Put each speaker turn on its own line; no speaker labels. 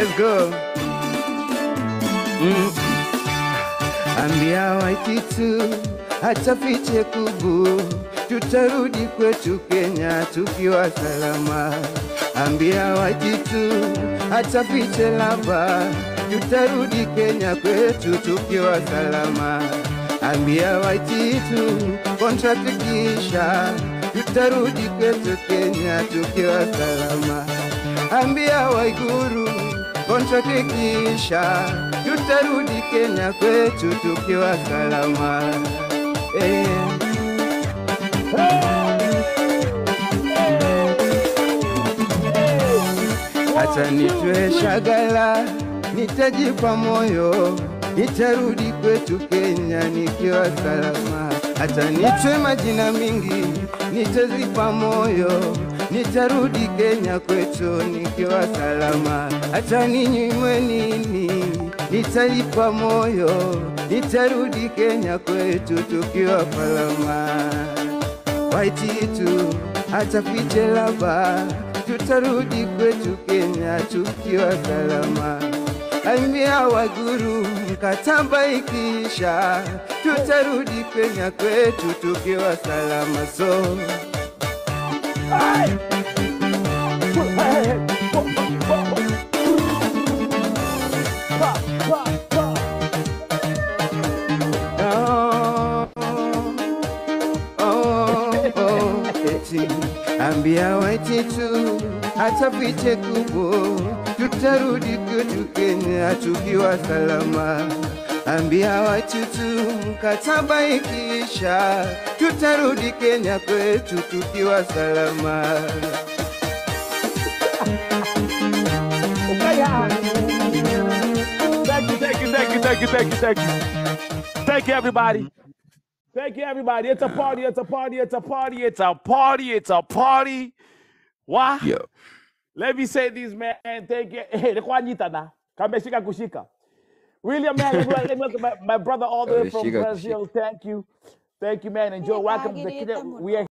Let's go. Mm. Ambia Waititu hata fiche kubu, tutarudi kwetu Kenya tukiwa salama. Ambia Waititu hata fiche laba, tutarudi Kenya kwetu tukiwa salama. Ambia Waititu contract kisha, tutarudi kwetu Kenya tukiwa salama. Ambia Waiguru contract kisha, tutarudi Kenya kwetu tukiwa salama. Eh. Acha nitwe shagala, nitajipa moyo, nitarudi kwetu Kenya nikiwa salama. Acha nitwe majina mingi, nitazipa moyo, nitarudi Kenya kwetu nikiwa salama. Acha ninyimwe nini, nitalipa moyo, nitarudi Kenya kwetu tukiwa salama. Waititu hata fiche laba, tutarudi kwetu Kenya tukiwa salama. Ambia Waguru mkataba ikisha, tutarudi Kenya kwetu tukiwa salama. So oh, oh, oh, eti ambia Waititu hata fiche kubo, tutarudi kwetu Kenya tukiwa salama. Ambia Waititu mkataba ikisha, tutarudi Kenya kwetu tukiwa salama.
Thank you, thank you, thank you, thank you, thank you, thank you. Thank you, everybody. Thank you, everybody. It's a party, it's a party, it's a party, it's a party, it's a party. Why?
Yo.
Let me say this, man. Thank you. Hey, nilikuwa nyita na. Kameshika kushika. William, man, let me- let me welcome my, my brother all the way from
Kameshika
Brazil. Thank you. Thank you, man. Enjoy. Welcome to the We are